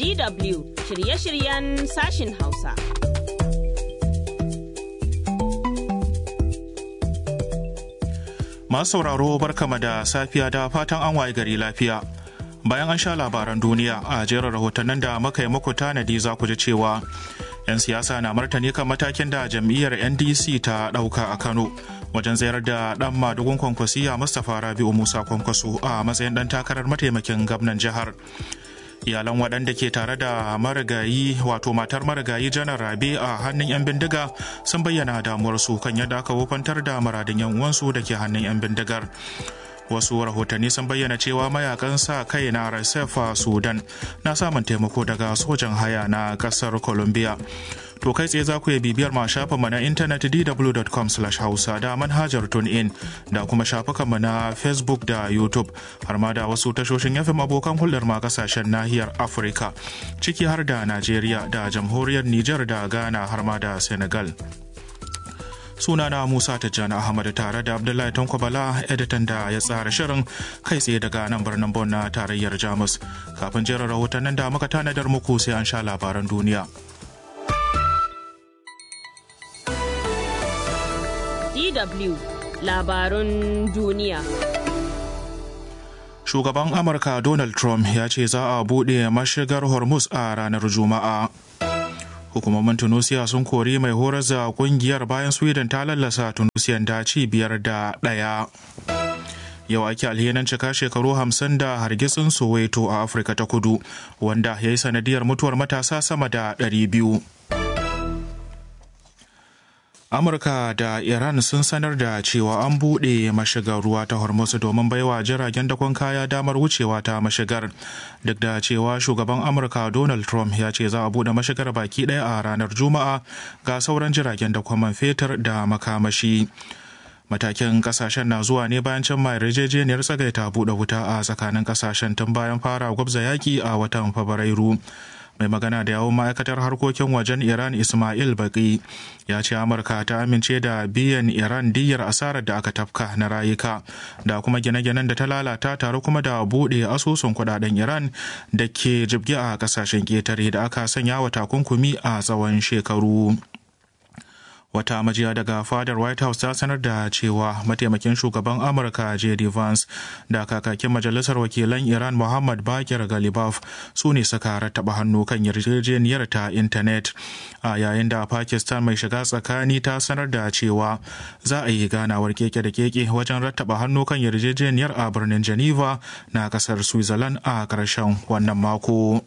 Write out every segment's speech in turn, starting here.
DW shirye-shiryen sashin Hausa. Masu sauraro barkama da safiya da fatan an waye gari lafiya. Bayan an sha labaran duniya a jerin rahotannin da muka yi muku tanadi za ku ji cewa 'yan siyasa na martani kan matakin da jam'iyyar NDC ta ɗauka a Kano wajen tsayar da ɗan madugun kwankwasiya Mustapha Rabi'u Musa Kwankwaso a matsayin ɗan takarar mataimakin gwamnan jihar. iyalan waɗanda ke tare da marigayi wato matar marigayi janar rabe a hannun 'yan bindiga sun bayyana damuwarsu kan yadda aka wofantar da muradin 'yan uwansu da ke hannun 'yan bindigar wasu rahotanni sun bayyana cewa mayakan sa kai na rsf a sudan na samun taimako daga sojan haya na kasar colombia to kai tsaye za ku iya bibiyar ma shafinmu na intanet dw.com hausa da manhajar in da kuma shafukanmu na facebook da youtube har ma da wasu tashoshin yafin abokan hulɗar ma kasashen nahiyar afirka ciki har da najeriya da jamhuriyar niger da ghana har ma da senegal sunana Musa Tijjani Ahmad tare da Abdullahi Tanko Bala editan da ya tsara shirin kai tsaye daga nan birnin Bon na tarayyar Jamus. Kafin jerin rahotannin da muka tanadar muku sai an sha labaran duniya. DW labarun duniya. Shugaban Amurka Donald Trump ya ce za a buɗe mashigar Hormuz a ranar Juma'a. hukumomin tunisia sun kori mai horar da kungiyar bayan sweden ta lallasa tunisiyan da ci biyar da ɗaya yau ake alhinin cika shekaru hamsin da hargitsin soweto a afirka ta kudu wanda ya yi sanadiyar mutuwar matasa sama da ɗari biyu amurka da iran sun sanar da cewa an buɗe mashigar ruwa ta hormuz domin baiwa jiragen dakon kaya damar wucewa ta mashigar duk da cewa shugaban amurka donald trump ya ce za a buɗe mashigar baki ɗaya a ranar juma'a ga sauran jiragen dakon man fetur da makamashi matakin kasashen na zuwa ne bayan can mai yarjejeniyar tsagaita buɗe wuta a tsakanin kasashen tun bayan fara gwabza yaki a watan fabrairu mai magana da yawon ma'aikatar harkokin wajen iran ismail baki ya ce amurka ta amince da biyan iran diyyar asarar da aka tafka na rayuka da kuma gine-ginen da ta lalata tare kuma da buɗe asusun kudaden iran da ke jibge a kasashen ƙetare da aka sanya wa takunkumi a tsawon shekaru wata majiya daga fadar white house ta sanar da cewa mataimakin shugaban amurka j.d. vance da kakakin majalisar wakilan iran muhammad bakir galibaf su ne suka rattaba hannu kan yarjejeniyar ta intanet a yayin da pakistan mai shiga tsakani ta sanar da cewa za a yi ganawar keke da keke wajen rattaba hannu kan yarjejeniyar a birnin geneva na kasar switzerland a ƙarshen wannan mako.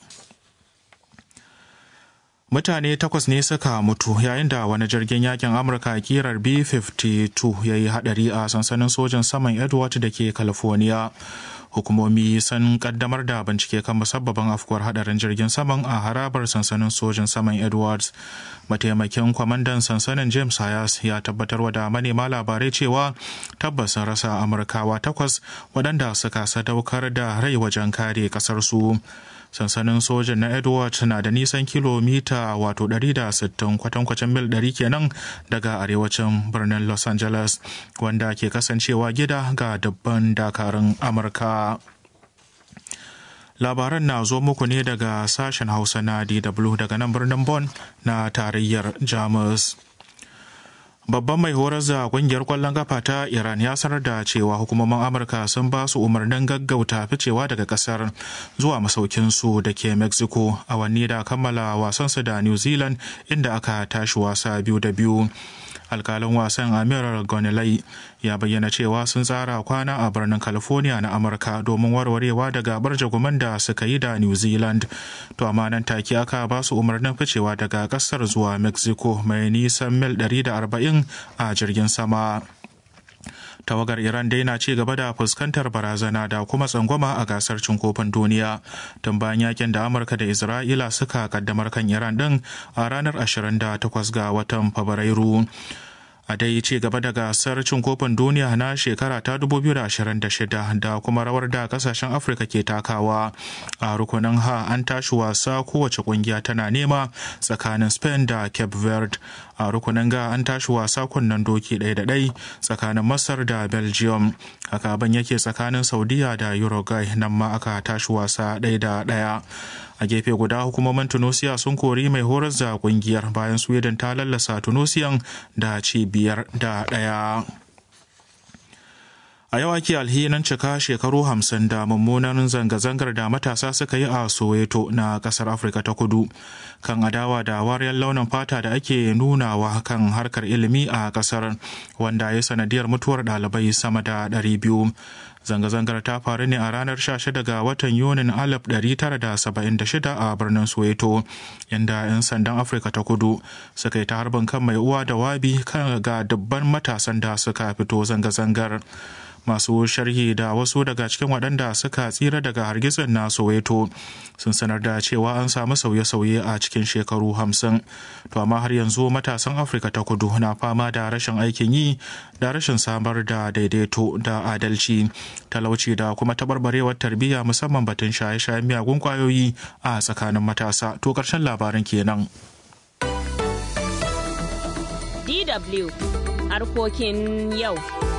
mutane takwas ne suka mutu yayin da wani jirgin yakin amurka kirar b-52 ya yi hadari a sansanin sojan saman edward da ke california hukumomi sun kaddamar da bincike kan musabbabin afkuwar hadarin jirgin saman a harabar sansanin sojan saman edwards mataimakin kwamandan sansanin james hayas ya tabbatar da manema labarai cewa tabbas sun rasa amurkawa takwas waɗanda suka sadaukar da rai wajen kare ƙasarsu sansanin sojan na edward na da nisan kilomita wato 160 kwatankwacin mil 100 kenan daga arewacin birnin los angeles wanda ke kasancewa gida ga dabban dakarun amurka labaran na zo muku ne daga sashen hausa na dw daga nan birnin Bon na tarayyar jamus babban mai horar da kungiyar kwallon kafa ta iran ya sanar da cewa hukumomin amurka sun ba su umarnin gaggauta ficewa daga kasar zuwa masaukinsu da ke mexico awanni da kammala wasansu da new zealand inda aka tashi wasa biyu da biyu alkalin wasan amir gonilai ya bayyana cewa sun tsara kwana a birnin california na amurka domin warwarewa daga barjaguman da suka yi da new zealand to amma nan take aka ba su umarnin ficewa daga kasar zuwa mexico mai nisan mil 140 a jirgin sama tawagar iran dai na ci gaba da fuskantar barazana da kuma tsangwama a gasar cin kofin duniya tun bayan yakin da amurka da isra'ila suka kaddamar kan iran din a ranar 28 ga watan fabrairu a dai ci gaba da gasar cin kofin duniya na shekara ta 2026 da kuma rawar da kasashen afirka ke takawa a rukunin ha an tashi wasa kowace kungiya tana nema tsakanin spain da cape verde a rukunin ga an tashi wasa kunnen doki ɗaya da ɗai tsakanin masar da belgium haka ban yake tsakanin saudiya da uruguay nan ma aka tashi wasa ɗaya da ɗaya a gefe guda hukumomin tunisia sun kori mai horar da kungiyar bayan sweden ta lallasa tunisian da ci biyar da ɗaya a yau ake alhinin cika shekaru hamsin da mummunan zanga-zangar da matasa suka yi a soweto na kasar afirka ta kudu kan adawa da wariyar launin fata da ake nunawa kan harkar ilimi a kasar wanda ya sanadiyar mutuwar ɗalibai sama da 200 zanga-zangar ta faru ne a ranar 16 ga watan yunin 1976 a birnin soweto inda 'yan sandan afirka ta kudu suka yi ta harbin kan mai uwa da wabi kan ga dubban matasan da suka fito zanga-zangar masu sharhi da wasu daga cikin waɗanda suka tsira daga hargitsin na soweto sun sanar da cewa an samu sauye-sauye a cikin shekaru hamsin to amma har yanzu matasan afirka ta kudu na fama da rashin aikin yi da rashin samar da daidaito da adalci talauci da kuma tabarbarewar tarbiyya musamman batun shaye-shayen miyagun kwayoyi a tsakanin matasa to ƙarshen labarin kenan DW harkokin yau.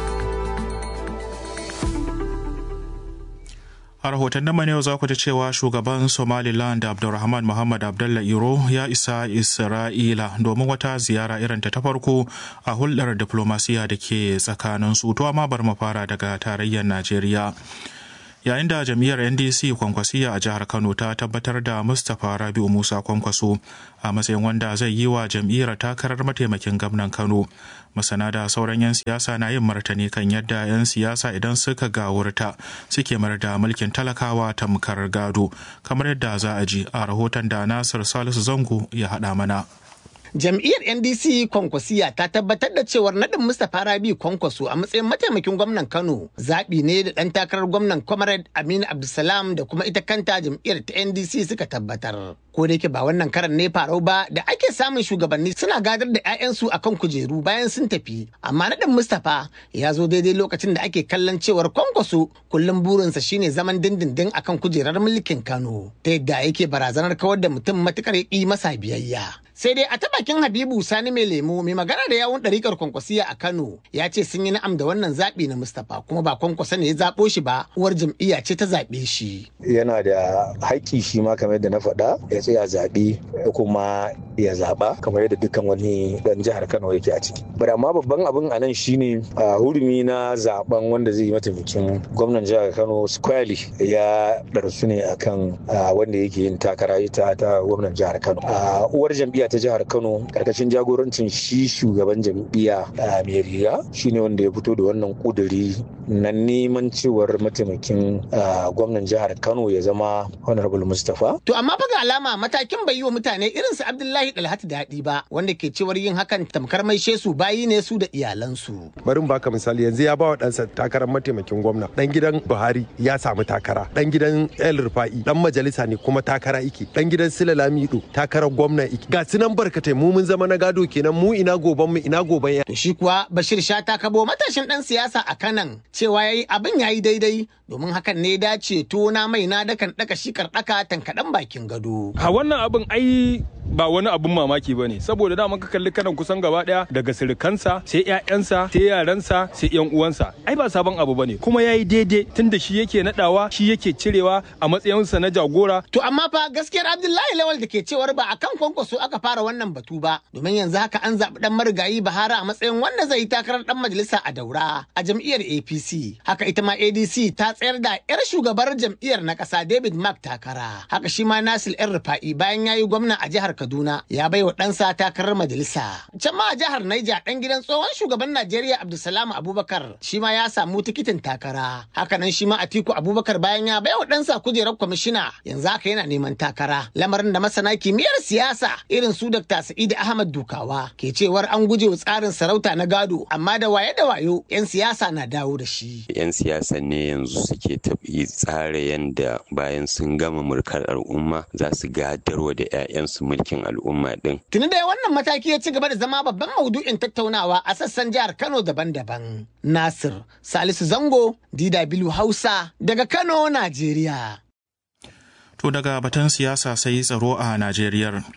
A rahoton na yau za ku ji cewa shugaban Somaliland Abdulrahman Muhammad Abdullah Iro ya isa Isra'ila domin wata ziyara irin ta farko a hulɗar diplomasiya da ke tsakanin su. To amma bar mu fara daga tarayyar Najeriya. yayin da jam'iyyar ndc kwankwasiya a jihar kano ta tabbatar da mustapha rabiu musa kwankwaso a matsayin wanda zai yi wa jam'iyyar takarar mataimakin gwamnan kano masana da sauran 'yan siyasa na yin martani kan yadda 'yan siyasa idan suka gawurta suke mar da mulkin talakawa tamkar gado kamar yadda za a ji a rahoton da nasir salisu zango ya haɗa mana Jam'iyyar NDC Kwankwasiya ta tabbatar da cewar nadin Mustapha Rabi Kwankwaso a matsayin mataimakin gwamnan Kano zaɓi ne da ɗan takarar gwamnan Comrade Aminu Abdulsalam da kuma ita kanta jam'iyyar ta NDC suka tabbatar. Ko da yake ba wannan karan ne farau ba da ake samun shugabanni suna gadar da 'ya'yansu akan kujeru bayan sun tafi. Amma nadin Mustapha ya zo daidai lokacin da ake kallon cewar Kwankwaso kullum burinsa shine zaman dindindin akan kujerar mulkin Kano. Ta yadda yake barazanar kawar da mutum matukar ya ƙi masa biyayya. sai dai a ta bakin habibu sani mai lemo mai magana da yawun ɗarikar kwankwasiya a kano ya ce sun yi na'am da wannan zaɓi na mustapha kuma ba kwankwasa ne ya zaɓo shi ba uwar jam'iyya ce ta zaɓe shi yana da haƙƙi shi ma kamar yadda na faɗa ya tsaya zaɓe kuma ya zaɓa kamar yadda dukkan wani ɗan jihar kano yake a ciki bari amma babban abin a nan shine a hurumi na zaɓen wanda zai yi mataimakin gwamnan jihar kano squarely ya ɗarsu ne akan wanda yake yin takara ita ta gwamnan jihar kano uwar jam'iyya ta jihar kano karkashin jagorancin shi shugaban jam'iyya mai riga shine wanda ya fito da wannan kuduri na neman cewar mataimakin gwamnan jihar kano ya zama honorable mustapha to amma fa ga alama matakin bai yi wa mutane irin su abdullahi dalhatu daɗi ba wanda ke cewar yin hakan tamkar mai su bayi ne su da iyalansu bari baka misali yanzu ya ba wa ɗansa takarar mataimakin gwamna dan gidan buhari ya samu takara dan gidan el rufa'i dan majalisa ne kuma takara iki dan gidan sila lamido takarar gwamna iki ga nan barkatai mu mun zama na gado kenan mu ina goban mu ina goban ya. To shi kuwa Bashir Shata kabo matashin dan siyasa a kanan cewa yayi abin yayi daidai domin hakan ne dace tona mai na dakan daka shi karɗaka tankaɗan bakin gado. A wannan abin ai ba wani abun mamaki ba ne saboda da ka kalli kanan kusan gaba daya daga sirikansa sai ƴaƴansa sai yaransa sai ƴan uwansa ai ba sabon abu bane kuma yayi daidai tunda shi yake nadawa shi yake cirewa a matsayinsa na jagora to amma fa gaskiyar Abdullahi Lawal da ke cewar ba akan kwankwaso aka fara wannan batu ba domin yanzu haka an zaɓi dan marigayi Bahara a matsayin wanda zai yi takarar dan majalisa a Daura a jam'iyyar APC haka ita ma ADC ta tsayar da yar shugabar jam'iyyar na ƙasa David Mark takara haka shi ma Nasir yan Rufa'i bayan yayi gwamna a jihar Kaduna ya bai wa ɗansa takarar majalisa. Can ma a jihar Naija ɗan gidan tsohon shugaban Najeriya Abdulsalam Abubakar shi ma ya samu tikitin takara. Hakanan shi ma Atiku Abubakar bayan ya bai wa ɗansa kujerar kwamishina yanzu haka yana neman takara. Lamarin da masana kimiyyar siyasa irin su Dr. Sa'id Ahmad Dukawa ke cewar an guje wa tsarin sarauta na gado amma da waye da wayo 'yan siyasa na dawo da shi. 'Yan siyasa ne yanzu suke tafi tsara yanda bayan sun gama mulkar al'umma za su gadarwa da 'ya'yansu mulki cikin al'umma din. Tuni dai wannan mataki ya ci gaba da zama babban maudu'in tattaunawa a sassan jihar Kano daban-daban. Nasir Salisu Zango, DW Hausa, daga Kano, Najeriya. To daga batun siyasa sai tsaro a Najeriya.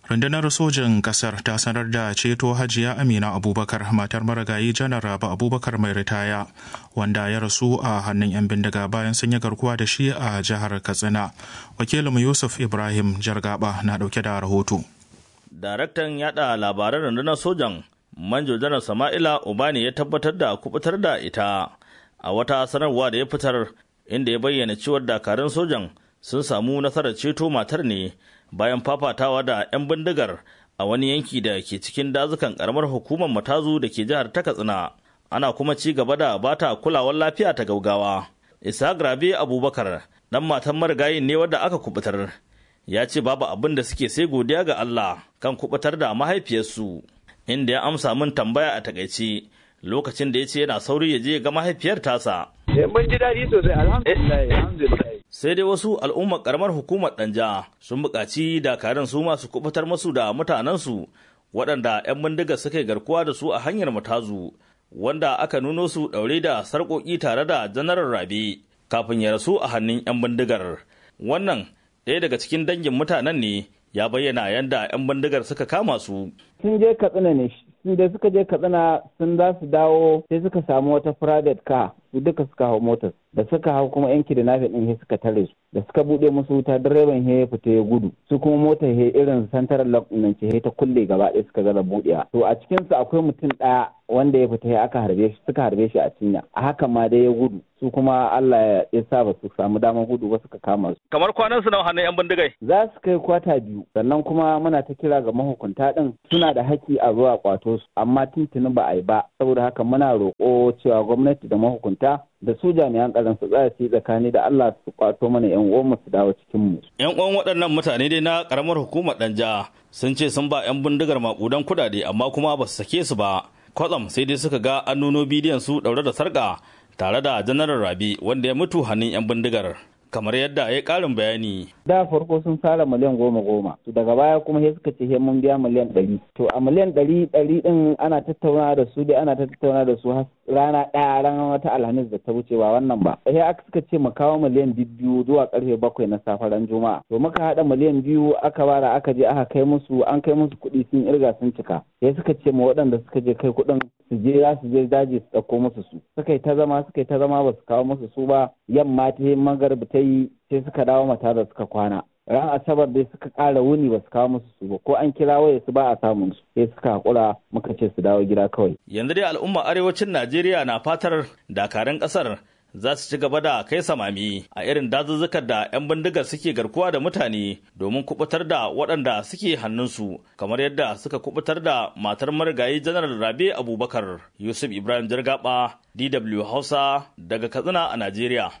rundunar sojin kasar ta sanar da ceto hajiya amina abubakar matar marigayi janar rabu abubakar mai ritaya wanda ya rasu a hannun 'yan bindiga bayan sun yi garkuwa da shi a jihar katsina wakilin yusuf ibrahim jargaba na dauke da rahoto daraktan yada labaran rundunar sojan manjo janar sama'ila obani ya tabbatar da kubutar da ita a wata sanarwa da ya fitar inda ya bayyana cewar dakarun sojan sun samu nasarar ceto matar ne bayan fafatawa da 'yan bindigar a wani yanki da ke cikin dazukan karamar hukumar matazu da ke jihar ta katsina ana kuma ci gaba da bata kulawar lafiya ta gaugawa isa grabe abubakar dan matan marigayin ne wadda aka kubutar ya ce babu abin da suke sai godiya ga allah kan kubutar da mahaifiyarsu inda ya amsa min tambaya a takaice lokacin da ya ce yana sauri ya je ga mahaifiyar tasa mun ji daɗi sosai alhamdulillah sai dai wasu al'ummar karamar hukumar danja sun buƙaci dakarun su masu kubutar masu da mutanensu waɗanda 'yan bindiga suka garkuwa da su a hanyar matazu wanda aka nuno su ɗaure da sarƙoƙi tare da janarar rabe kafin ya rasu a hannun 'yan bindigar wannan ɗaya daga cikin dangin mutanen ne ya bayyana yadda 'yan bindigar suka kama su sun je katsina ne sun da suka je katsina sun za su dawo sai suka samu wata private car su duka suka hau motar da suka hau kuma yanki da nafi din suka tare su da suka bude musu wuta direban he ya fita ya gudu su kuma motar he irin central lock nan ce ta kulle gaba ɗaya suka zara buɗewa to a cikin su akwai mutum ɗaya wanda ya fita ya aka harbe shi suka harbe shi a cinya a haka ma dai ya gudu su kuma Allah ya sa ba su samu damar gudu ba suka kama su kamar kwanan su na hannun yan bindigai za su kai kwata biyu sannan kuma muna ta kira ga mahukunta din suna da haƙƙi a zuwa kwato su amma tuntuni ba a yi ba saboda haka muna roƙo cewa gwamnati da mahukunta da su jami'an tsaron su tsaya su yi tsakani da Allah su kwato mana yan uwan su dawo cikin mu. Yan uwan waɗannan mutane dai na karamar hukumar Danja sun ce sun ba yan bindigar makudan kudade amma kuma ba su sake su ba. Kwatsam sai dai suka ga an nuno bidiyon su ɗaure da sarƙa tare da janaral Rabi wanda ya mutu hannun yan bindigar. kamar yadda ya karin bayani. Da farko sun fara miliyan goma goma, to daga baya kuma sai suka ce he mun biya miliyan ɗari. To a miliyan ɗari ɗari ɗin ana tattauna da su dai ana tattauna da su rana ɗaya ranar wata alhamis da ta wuce ba wannan ba. Sai aka suka ce mu kawo miliyan biyu zuwa karfe bakwai na safe ran juma'a. To muka haɗa miliyan biyu aka bara aka je aka kai musu an kai musu kuɗi sun irga sun cika. Sai suka ce ma waɗanda suka je kai kuɗin su je za su je daji su ɗauko musu su. Suka yi ta zama suka yi ta zama ba su kawo musu su ba yamma ta yi magarba ta yi sai suka dawo mata da suka kwana ran asabar dai suka ƙara wuni ba su kawo musu su ba ko an kira waya su ba a samun su sai suka haƙura muka ce su dawo gida kawai yanzu dai al'umma arewacin najeriya na fatar dakarun ƙasar za su ci gaba da kai samami a irin dazuzzukan da 'yan bindigar suke garkuwa da mutane domin kubutar da waɗanda suke hannunsu kamar yadda suka kubutar da matar marigayi janar rabe abubakar yusuf ibrahim jargaba dw hausa daga katsina a najeriya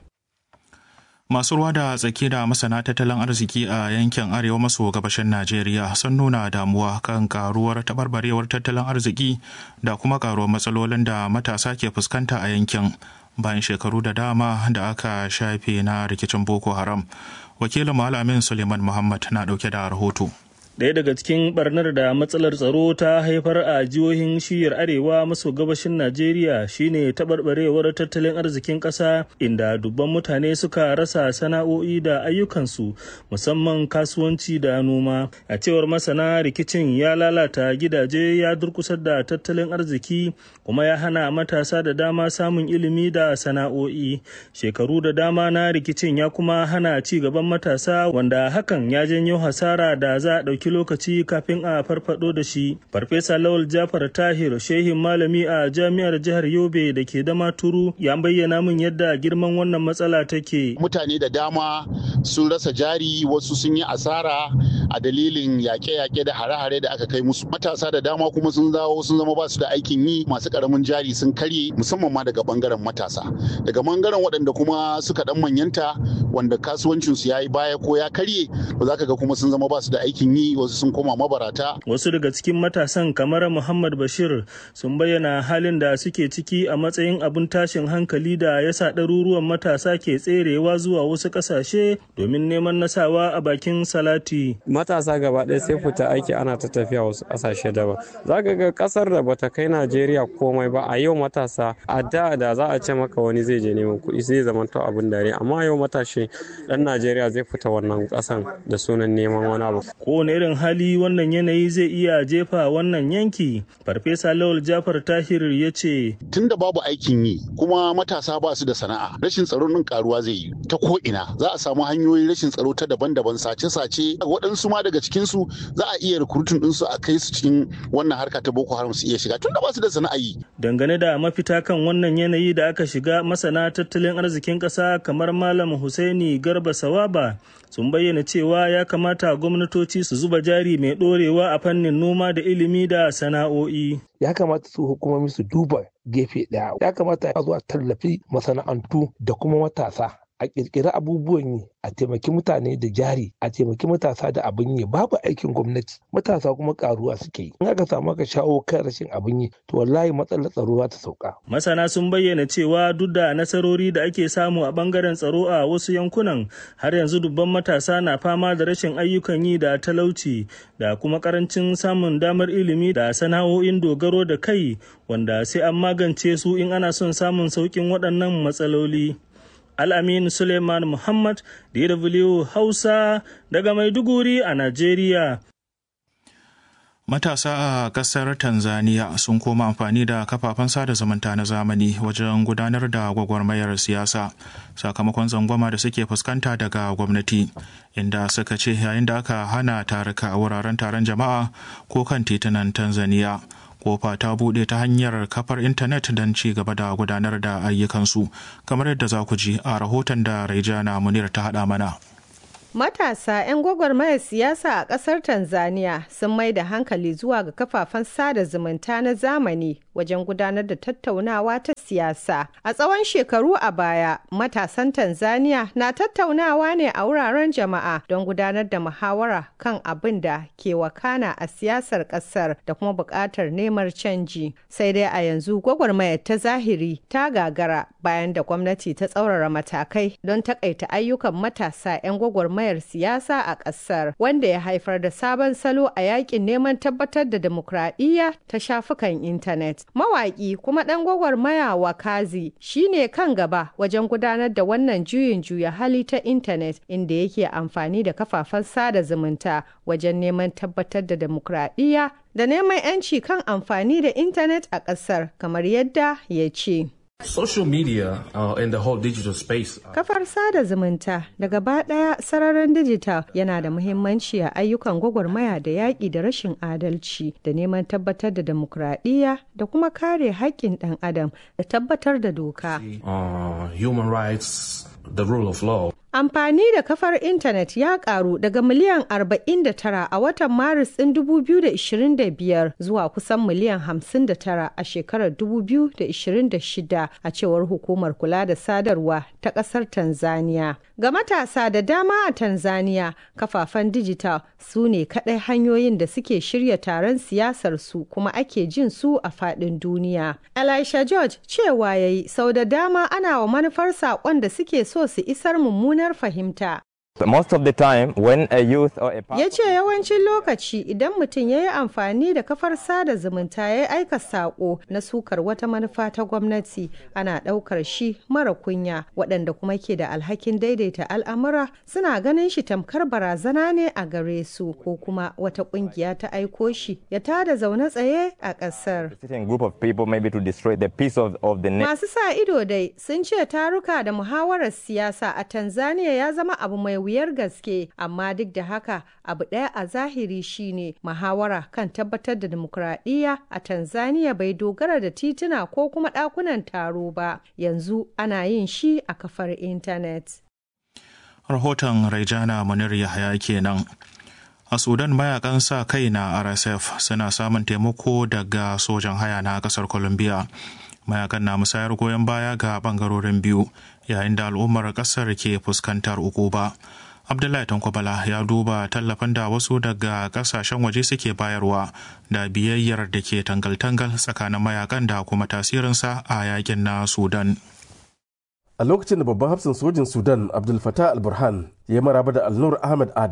Masu ruwa da tsaki da masana tattalin arziki a yankin arewa maso gabashin Najeriya sun nuna damuwa kan karuwar tabarbarewar tattalin arziki da kuma karuwar matsalolin da matasa ke fuskanta a yankin bayan shekaru da dama da aka shafe na rikicin Boko Haram. Wakilin Malamin Suleiman Muhammad na dauke da rahoto. Ɗaya daga cikin barnar da matsalar tsaro ta haifar a jihohin shiyar arewa maso gabashin Najeriya shine taɓarɓarewar tattalin arzikin ƙasa inda dubban mutane suka rasa sana'o'i da ayyukansu musamman kasuwanci da noma. A cewar masana rikicin ya lalata gidaje ya durkusar da tattalin arziki kuma ya hana matasa da dama samun ilimi da sana'o'i. Shekaru da dama na rikicin ya kuma hana ci gaban matasa wanda hakan ya janyo hasara da za a ɗauki lokaci kafin a farfado da shi. Farfesa Lawal Jafar Tahir shehin malami a jami'ar jihar Yobe da ke dama turu ya bayyana min yadda girman wannan matsala take. Mutane da dama sun rasa jari wasu sun yi asara a dalilin yaƙe-yaƙe da hare-hare da aka kai musu. Matasa da dama kuma sun zawo sun zama ba su da aikin yi masu ƙaramin jari sun karye musamman ma daga bangaren matasa. Daga bangaren waɗanda kuma suka ɗan manyanta wanda kasuwancinsu ya yi baya ko ya karye ba za ka ga kuma sun zama ba su da aikin yi wasu sun koma mabarata. Wasu daga cikin matasan kamar Muhammad Bashir sun bayyana halin da suke ciki a matsayin abin tashin hankali da ya sa ɗaruruwan matasa ke tserewa zuwa wasu ƙasashe domin neman nasawa a bakin salati. matasa gaba ɗaya sai fita aiki ana ta tafiya wasu ƙasashe daban za ka ga ƙasar da bata kai najeriya komai ba a yau matasa a da da za a ce maka wani zai je neman kuɗi zai zama to abin dare amma yau matashi ɗan najeriya zai fita wannan ƙasan da sunan neman wani abu kowane irin hali wannan yanayi zai iya jefa wannan yanki farfesa lawal jafar tahir ya ce tunda babu aikin yi kuma matasa ba su da sana'a rashin tsaro din karuwa zai yi ta ko ina za a samu hanyoyin rashin tsaro ta daban-daban sace-sace waɗansu ma daga cikin su za a iya recruiting din su a kai su cikin wannan harka ta boko haram su iya shiga tunda ba su da sana'a yi dangane da mafita kan wannan yanayi da aka shiga masana tattalin arzikin ƙasa kamar malam husaini garba sawaba sun bayyana cewa ya kamata gwamnatoci su zuba jari mai ɗorewa a fannin noma da ilimi da sana'o'i. Ya kamata su hukumomi su duba gefe ɗaya. Ya kamata a zo a tallafi masana'antu da kuma matasa a ƙirƙiri abubuwan yi a taimaki mutane da jari a taimaki matasa da abin yi babu aikin gwamnati matasa kuma karuwa suke yi in aka samu aka shawo kan rashin abin yi to wallahi matsalar tsaro za ta sauka masana sun bayyana cewa duk da nasarori da ake samu a bangaren tsaro a wasu yankunan har yanzu dubban matasa na fama da rashin ayyukan yi da talauci da kuma karancin samun damar ilimi da sana'o'in dogaro da kai wanda sai an magance su in ana son samun sauƙin waɗannan matsaloli Al'amin Suleiman Muhammad, DW Hausa daga Maiduguri a Najeriya. Matasa a ƙasar Tanzania sun koma amfani da kafafen sada zumunta na zamani wajen gudanar da gwagwarmayar siyasa sakamakon zangwama da suke fuskanta daga gwamnati inda suka ce yayin da aka hana taruka a wuraren taron jama'a ko kan titunan Tanzania. kofa ta buɗe ta hanyar kafar intanet don ci gaba da gudanar da ayyukansu kamar yadda za ku ji a rahoton da Raijana Munir ta haɗa mana. Matasa 'yan gwagwarmayar siyasa a ƙasar Tanzania sun mai da hankali zuwa ga kafafen sada zumunta na zamani wajen gudanar da tattaunawa ta siyasa. A tsawon shekaru a baya, matasan Tanzania na tattaunawa ne a wuraren jama'a don gudanar da muhawara kan abin da ke wakana a siyasar ƙasar da kuma buƙatar neman canji. Sai dai a yanzu gwagwarmayar ta zahiri ta gagara bayan da gwamnati ta tsaurara matakai don takaita ayyukan matasa 'yan gwagwarmayar gwagwarmayar siyasa a ƙasar wanda ya haifar da sabon salo a yakin neman tabbatar da demokradiyya ta shafukan intanet. Mawaƙi kuma ɗan gwagwarmaya Wakazi shine kan gaba wajen gudanar da wannan juyin juya hali ta intanet inda yake amfani da kafafen sada zumunta wajen neman tabbatar da demokradiyya da neman 'yanci kan amfani da intanet a ƙasar kamar yadda ya ce. Social media uh, and the whole digital space. Uh, Kafar sada zumunta da gaba ɗaya sararin dijital yana da muhimmanci a ayyukan gwagwarmaya da yaƙi da rashin adalci da neman tabbatar da demokradiyya da kuma kare haƙƙin ɗan adam da tabbatar da doka. uh, human rights, the rule of law. Amfani da kafar intanet ya karu daga miliyan 49 a watan Maris ɗin 2025 zuwa kusan miliyan 59 a shekarar 2026 a cewar hukumar kula da sadarwa ta ƙasar Tanzania. Ga matasa da dama a Tanzania, kafafen dijital su ne kaɗai hanyoyin da suke shirya taron siyasar su kuma ake jin su a faɗin duniya. Elisha George cewa yayi sau da dama ana wa manufar saƙon da suke so su isar mummunar fahimta. Most of the time when a youth or a Ya ce yawancin lokaci idan mutum ya yi amfani da kafar sada zumunta ya yi aika saƙo na sukar wata manufa ta gwamnati ana ɗaukar shi mara kunya waɗanda kuma ke da alhakin daidaita al'amura suna ganin shi tamkar barazana ne a gare su ko kuma wata ƙungiya ta aiko shi ya tada zaune tsaye a ƙasar. group of people maybe to destroy the peace of, of the Masu sa ido dai sun ce taruka da muhawarar siyasa a Tanzania ya zama abu mai wuyar gaske amma duk da haka abu ɗaya a zahiri shine muhawara kan tabbatar da dimokuraɗiyya a tanzania bai dogara da tituna ko kuma ɗakunan taro ba yanzu ana yin shi a kafar intanet rahoton raijana munir yahaya kenan a sudan mayakan sa kai na rsf suna samun taimako daga sojan haya na kasar colombia mayakan na musayar goyon baya ga bangarorin biyu yayin da al'ummar kasar ke fuskantar ukuba abdullahi tankwabala ya duba tallafin da wasu daga kasashen waje suke bayarwa da biyayyar da ke tangal-tangal tsakanin mayakan da kuma tasirinsa a yakin na sudan a lokacin da babban hafsin sojin sudan abdul fatah al-burhan ya maraba da alnur ahmed adam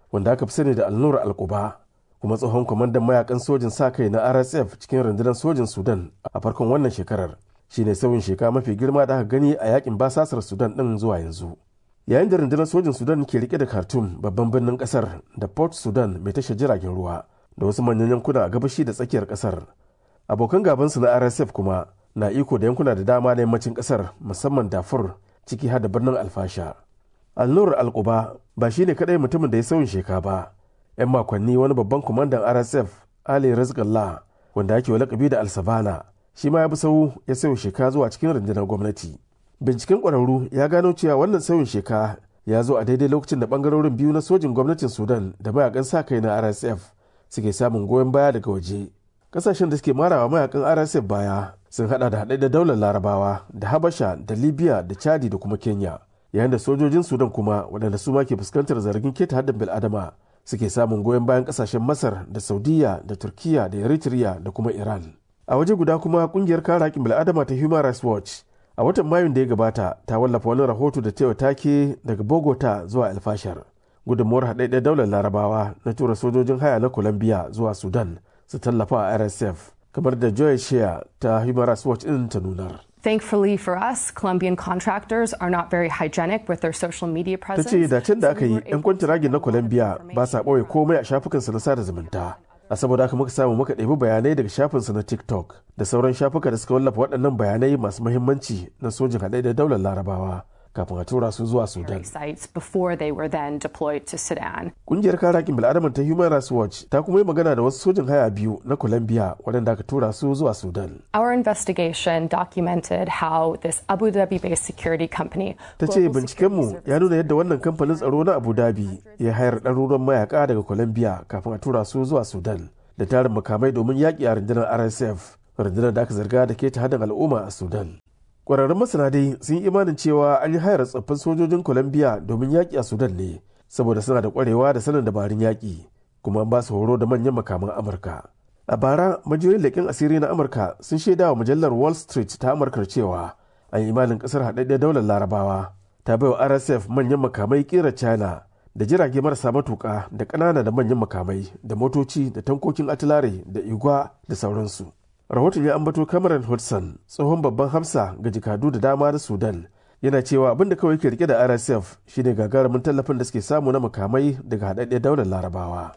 wanda aka fi sani da alnur alkuba kuma tsohon kwamandan mayakan sojin sa kai na rsf cikin rundunar sojin sudan a farkon wannan shekarar shine sauyin sheka mafi girma da aka gani a yakin basasar sudan din zuwa yanzu yayin da rundunar sojin sudan ke rike da khartoum babban birnin kasar da port sudan mai tashar jiragen ruwa da wasu manyan yankuna a gabashi da tsakiyar kasar abokan gabansu na rsf kuma na iko da yankuna da dama na yammacin kasar musamman dafur ciki har da birnin alfasha alnur alkuba ba shine kadai mutumin da ya sauyin sheka ba yan makonni wani babban kwamandan rsf ali rizqallah wanda ake wa lakabi da alsabana shi ma ya bi sau ya sauya sheka zuwa cikin rundunar gwamnati binciken kwararru ya gano cewa wannan sauyin sheka ya zo a daidai lokacin da bangarorin biyu na sojin gwamnatin sudan da mayakan sa kai na rsf suke samun goyon baya daga waje kasashen da suke marawa mayakan rsf baya sun hada da haɗe da daular larabawa da habasha da libya da chadi da kuma kenya yayin da sojojin sudan kuma waɗanda su ma ke fuskantar zargin keta haddin bil'adama suke samun goyon bayan kasashen masar da saudiya da turkiya da eritrea da kuma iran a waje guda kuma kungiyar kare haƙƙin bil'adama ta human rights watch a watan mayun da ya gabata ta wallafa wani rahoto da tewa take daga bogota zuwa alfashar gudunmuwar haɗaɗɗen daular larabawa na tura sojojin haya na colombia zuwa sudan su tallafa a rsf kamar da joy shea ta human rights watch ɗin ta nunar Thankfully for us, Colombian contractors are not very hygienic with their social media ta presence. ce da can da aka yi 'yan kwantiragin na colombia ba sa ɓoye komai a shafukansu na sada zumunta a saboda haka muka samu muka ɗebi bayanai daga shafinsu na tiktok da sauran shafuka da suka wallafa waɗannan bayanai masu muhimmanci na sojin haɗe da daular larabawa kafin a tura su zuwa sudan sites before they were then deployed to Sudan. Kungiyar kare haƙƙin bil'adama ta Human Rights Watch ta kuma yi magana da wasu sojin haya biyu na Colombia waɗanda aka tura su zuwa Sudan. Our investigation documented how this Abu Dhabi based security company Ta ce bincikenmu ya nuna yadda wannan kamfanin tsaro na Abu Dhabi ya hayar ɗaruran mayaka daga Colombia kafin a tura su zuwa Sudan da tarin makamai domin yaƙi a rundunar RSF, rundunar da aka zarga da ke ta hadin al'umma a Sudan. Ƙwararrun masana dai sun yi imanin cewa an yi hayar tsoffin sojojin Colombia domin yaƙi a Sudan ne, saboda suna da ƙwarewa da sanin dabarun yaƙi, kuma an ba su horo da manyan makaman Amurka. A bara, majiyoyin leƙen asiri na Amurka sun shaida wa mujallar Wall Street ta Amurka cewa an yi imanin ƙasar haɗaɗɗen daular Larabawa ta bai wa RSF manyan makamai ƙera China da jirage marasa matuƙa da ƙanana da manyan makamai da motoci da tankokin atilare da igwa da sauransu. rahoton ya ambato cameron hudson tsohon babban hamsa ga jikadu da dama na sudan yana cewa abin da kawai ke rike da rsf shine gagarumin tallafin da suke samu na makamai daga haɗaɗɗiyar daular larabawa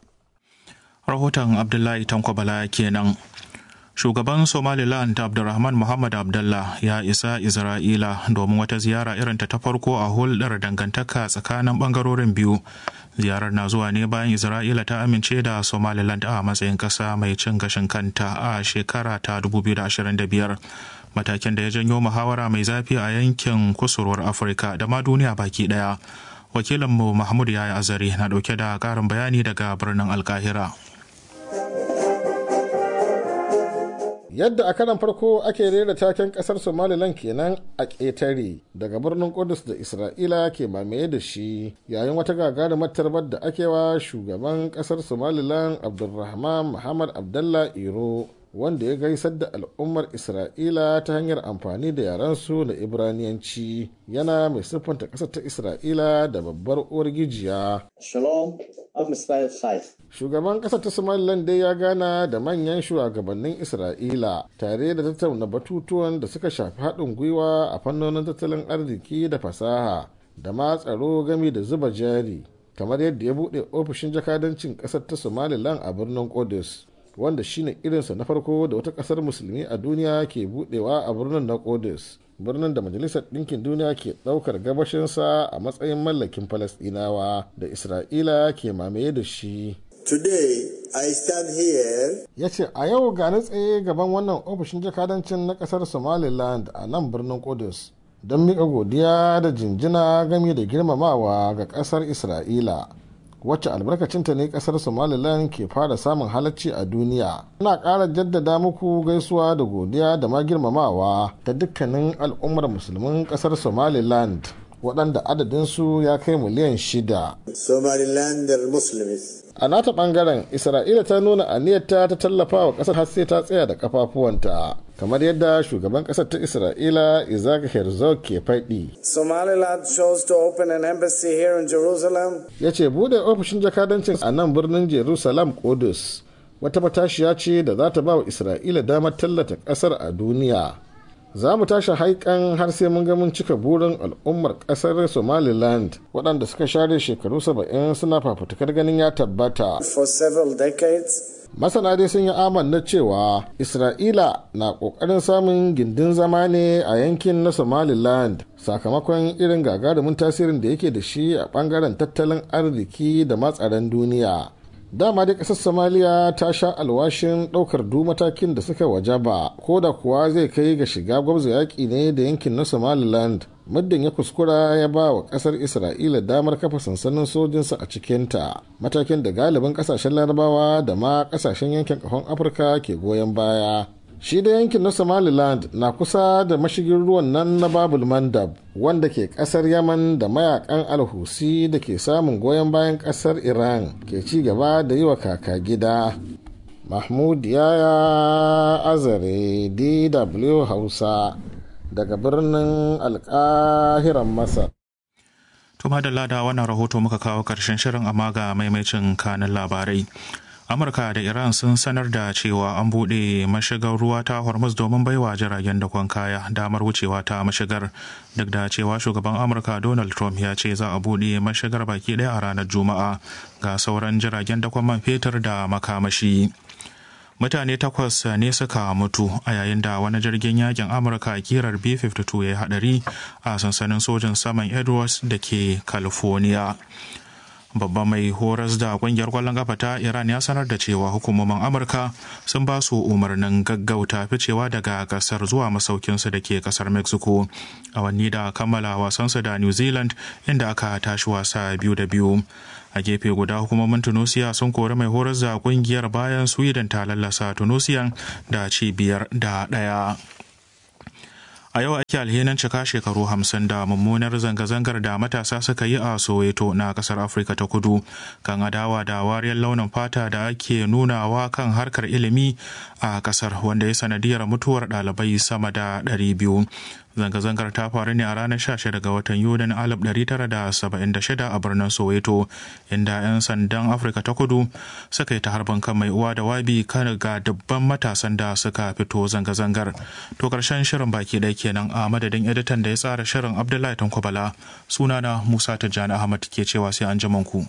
rahoton abdullahi tankwabala kenan shugaban somaliland abdulrahman muhammad abdullah ya isa isra'ila domin wata ziyara irinta ta farko a hulɗar dangantaka tsakanin ɓangarorin biyu ziyarar na zuwa ne bayan isra'ila ta amince da somaliland a matsayin ƙasa mai cin gashin kanta a shekara ta 2025 matakin da ya janyo muhawara mai zafi a yankin kusurwar afirka da ma duniya baki daya wakilinmu mahmud yaya azari na dauke da ƙarin bayani daga birnin alkahira yadda a karan farko ake rera taken kasar somaliland kenan a ƙetare daga birnin kudus da isra'ila ke mamaye da shi yayin wata gagarumar tarbar da ake wa shugaban kasar somaliland abdulrahman muhammad abdallah iro wanda ya gaisar da al'ummar isra'ila ta hanyar amfani da yarensu na ibraniyanci yana mai siffanta ƙasar ta isra'ila da babbar uwar gijiya shugaban ƙasar ta somaliland dai ya gana da manyan shugabannin isra'ila tare da tattauna batutuwan da suka shafi haɗin gwiwa a fannonin tattalin arziki da fasaha da ma tsaro gami da zuba jari kamar yadda ya buɗe ofishin jakadancin ƙasar ta somaliland a birnin Qudus. wanda shine irinsa na farko da wata kasar musulmi a duniya ke budewa a birnin na Qudus birnin da majalisar ɗinkin duniya ke ɗaukar gabashinsa a matsayin mallakin falasɗinawa da isra'ila ke mamaye da shi Today, I stand here. ya ce a yau ga ni tsaye gaban wannan ofishin jakadancin na kasar somaliland a nan birnin Qudus don miƙa godiya da jinjina game da girmamawa ga ƙasar isra'ila wacce albarkacinta ne kasar somaliland ke fara samun halacci a duniya ina ƙara jaddada muku gaisuwa da godiya da ma girmamawa ta dukkanin al'ummar musulmin kasar somaliland waɗanda adadinsu ya kai miliyan shida Somaliland Muslims. a nata ɓangaren isra'ila ta nuna aniyarta ta tallafa wa ƙasar har sai ta tsaya da kafafuwanta kamar yadda shugaban ƙasar ta isra'ila isaac herzog ke faɗi Somaliland chose to open an embassy here in Jerusalem. ya ce bude ofishin jakadancin a nan birnin jerusalem kudus wata matashiya ce da za ta ba wa isra'ila damar tallata ƙasar a duniya za mu tashi haikan har sai mun ga mun cika burin al'ummar ƙasar somaliland waɗanda suka share shekaru saba'in suna fafutukar ganin ya tabbata For several decades, masana dai sun yi amanna cewa isra'ila na ƙoƙarin samun gindin zama ne a yankin na somaliland sakamakon irin gagarumin tasirin da yake da shi a ɓangaren tattalin arziki da matsaran duniya dama dai ƙasar somaliya ta sha alwashin ɗaukar duk matakin da suka wajaba ko da kuwa zai kai ga shiga gwabza yaƙi ne da yankin na somaliland muddin ya kuskura ya ba wa kasar isra'ila damar kafa sansanin sojinsa a cikinta matakin da galibin kasashen larabawa da ma kasashen yankin kahon afirka ke goyon baya shi da yankin na somaliland na kusa da mashigin ruwan nan na babul mandab wanda ke kasar yaman da mayakan alhusi da ke samun goyon bayan kasar iran ke ci gaba da yi wa kaka gida mahmud yaya azare dw hausa daga birnin alkahiran masar To madalla da wannan rahoto muka kawo karshen shirin amma ga maimacin kanin labarai. Amurka da Iran sun sanar da cewa an buɗe mashigar ruwa ta Hormuz domin baiwa jiragen dakon kaya damar wucewa ta mashigar duk da cewa shugaban Amurka Donald Trump ya ce za a buɗe mashigar baki ɗaya a ranar Juma'a ga sauran jiragen dakon man fetur da makamashi. mutane takwas ne suka mutu a yayin da wani jirgin yakin amurka kirar b-52 ya yi hadari a sansanin sojin saman edwards da ke california babban mai horas da kungiyar kwallon kafa ta iran ya sanar da cewa hukumomin amurka sun ba su umarnin gaggauta ficewa daga kasar zuwa masaukinsu da ke kasar mexico a wanni da kammala wasansu da new zealand inda aka tashi wasa biyu da biyu a gefe guda hukumomin tunisia sun kori mai horar da kungiyar bayan sweden ta lallasa tunisian da cibiyar da daya a yau ake alhinin cika shekaru hamsin da mummunar zanga-zangar da matasa suka yi a soweto na kasar afirka ta kudu kan adawa da wariyar launin fata da ake nunawa kan harkar ilimi a kasar wanda ya sanadiyar mutuwar ɗalibai sama da 200 zanga-zangar ta faru ne a ranar 16 ga watan yunin 1976 a birnin soweto inda 'yan sandan afirka ta kudu suka yi ta harban kan mai uwa da wabi kan ga dubban matasan da suka fito zanga-zangar to karshen shirin baki ɗaya kenan a madadin editan da ya tsara shirin abdullahi tankwabala sunana musa tijjani ahmad ke cewa sai an ku.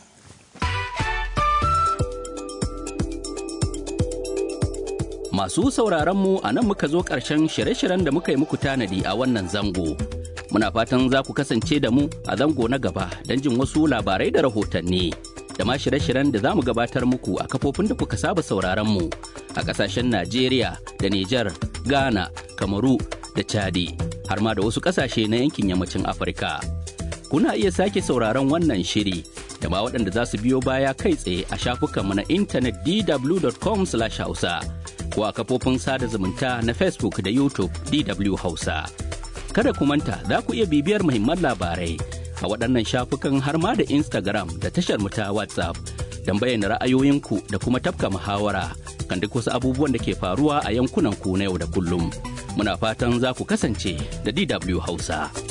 Masu sauraronmu a nan muka zo ƙarshen shirye-shiryen da muka yi muku tanadi a wannan zango. Muna fatan za ku kasance da mu a zango na gaba don jin wasu labarai da rahotanni. Da ma shirye-shiryen da za mu gabatar muku a kafofin da kuka saba sauraronmu a ƙasashen Najeriya da Nijar, Ghana, Kamaru da Chadi, har ma da wasu ƙasashe na yankin yammacin Afirka. Kuna iya sake sauraron wannan shiri da ma waɗanda za su biyo baya kai tsaye a shafukanmu na intanet dw.com/hausa. ko a kafofin sada zumunta na Facebook da YouTube DW Hausa. Kada ku manta za ku iya bibiyar muhimman labarai a waɗannan shafukan har ma da Instagram da tashar mu ta WhatsApp don bayyana ra'ayoyinku da kuma tafka muhawara kan duk wasu abubuwan da ke faruwa a yankunan ku na yau da kullum. Muna fatan za ku kasance da DW Hausa.